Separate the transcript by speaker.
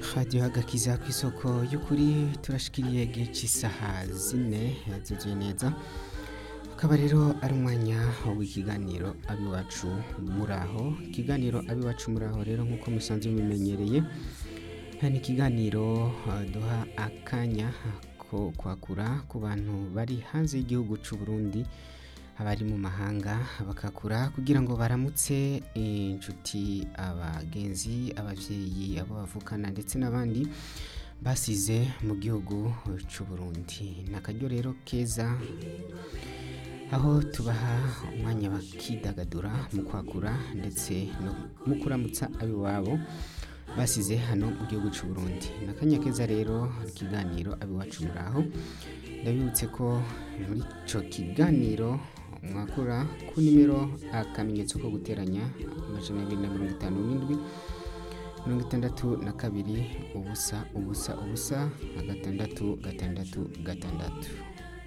Speaker 1: radiyo agakiza ku isoko y'ukuri turashikiriye igihe cy'isaha zine zuzuye neza akaba rero ari umwanya w'ikiganiro abiwacu muri aho ikiganiro abiwacu muri aho rero nk'uko musanzwe mubimenyereye ni ikiganiro uh, duha akanya ko kwakura ku bantu bari hanze y'igihugu cy'u Burundi abari mu mahanga bakakura kugira ngo baramutse inshuti abagenzi ababyeyi abo bavukana ndetse n'abandi basize mu gihugu cy'u Burundi ni akaryo rero keza aho tubaha umwanya bakidagadura mu kwakura ndetse no mu kuramutsa ab'iwabo basize hano mu gihugu cy'u Burundi ni akanya keza rero ikiganiro abiwacu muri aho ndabibutse ko muri icyo kiganiro mwakura ku nimero akamenyetso ko guteranya amajana abiri na mirongo itanu n'indwi mirongo itandatu na kabiri ubusa ubusa ubusa gatandatu gatandatu gatandatu